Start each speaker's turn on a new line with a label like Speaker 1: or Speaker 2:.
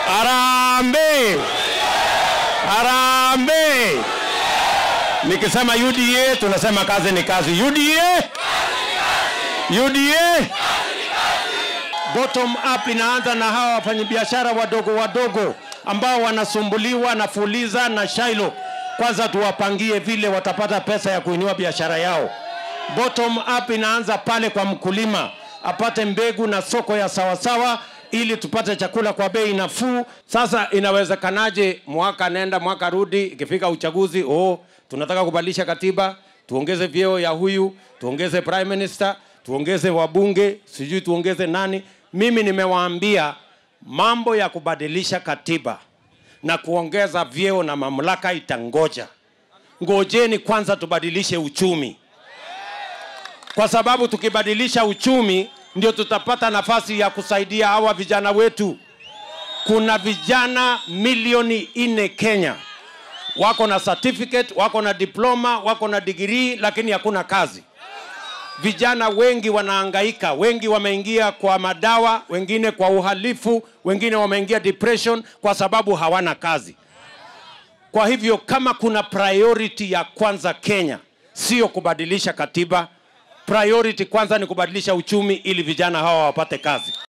Speaker 1: Harambee! Harambee! Nikisema UDA tunasema kazi ni kazi. UDA! UDA! Bottom up inaanza na hawa wafanyabiashara wadogo wadogo ambao wanasumbuliwa na Fuliza na Shailo. Kwanza tuwapangie vile watapata pesa ya kuinua biashara yao. Bottom up inaanza pale kwa mkulima apate mbegu na soko ya sawasawa ili tupate chakula kwa bei nafuu. Sasa inawezekanaje mwaka nenda mwaka rudi, ikifika uchaguzi, oh, tunataka kubadilisha katiba, tuongeze vyeo ya huyu, tuongeze prime minister, tuongeze wabunge, sijui tuongeze nani. Mimi nimewaambia mambo ya kubadilisha katiba na kuongeza vyeo na mamlaka itangoja. Ngojeni kwanza tubadilishe uchumi, kwa sababu tukibadilisha uchumi ndio tutapata nafasi ya kusaidia hawa vijana wetu. Kuna vijana milioni nne Kenya wako na certificate, wako na diploma, wako na degree, lakini hakuna kazi. Vijana wengi wanahangaika, wengi wameingia kwa madawa, wengine kwa uhalifu, wengine wameingia depression kwa sababu hawana kazi. Kwa hivyo kama kuna priority ya kwanza Kenya, sio kubadilisha katiba. Priority kwanza ni kubadilisha uchumi ili vijana hawa wapate kazi.